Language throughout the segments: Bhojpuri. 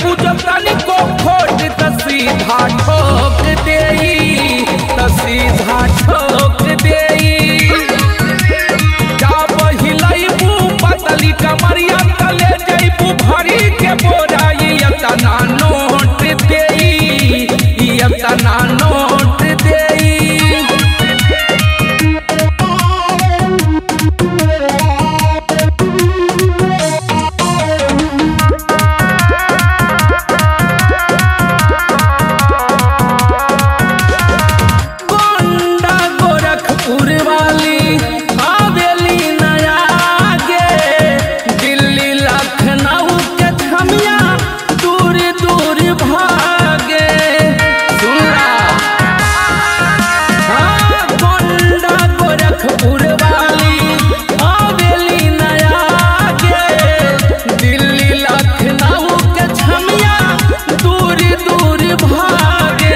करबू जो तनिको खोट त सीधा ठोक देई त सीधा ठोक देई जा बहिलैबू पतली कमरिया तले जैबू भरी के बोराई यतना नोट देई यतना नोट देई गोंडा गोरखपुर वाली हवेली नया गे दिल्ली लखनऊ के छमिया दूर दूर भागे सुनला हाँ, गोंडा गोरखपुर वाली हवेली नया गे दिल्ली लखनऊ के छमिया दूर दूर भागे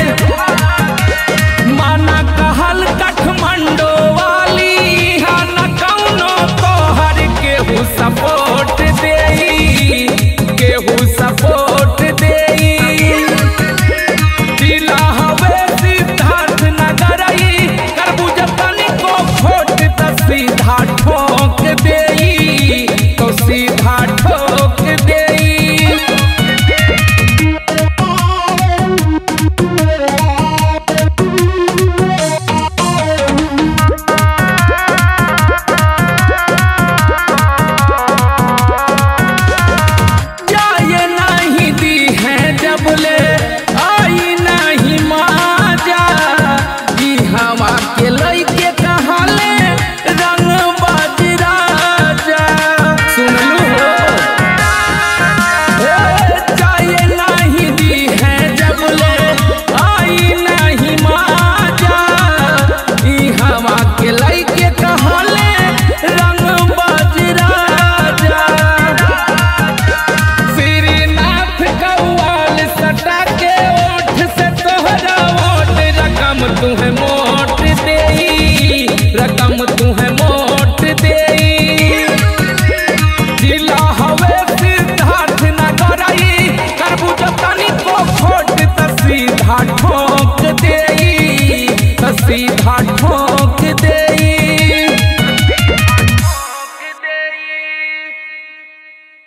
माना कहल काठमांडो वाली हा न कौनो तोहर केहू सपोर्ट देई केहू सपोर्ट देई जिला हवे सिद्धार्थ नगर करबू जतनी को खोट त सीधा ठोक देई तो सीधा ठोक देई जाए नहीं दी है जब ले आई नहीं माजा ई हवा के लइके कहले रंग बजरा जा सुन लू जाए नहीं दी है जब ले आई नहीं माजा ई हवा के लइके कहले रंग बजरा जा श्रीनाथ कौवाल सटा के ओठ से तोहरा ओट रकम तुहे मोट देई रकम तुहे मोट देई जिला हवे सिद्धार्थ नगर करबू जतनी को खोट त सीधा ठोक देई त सीधा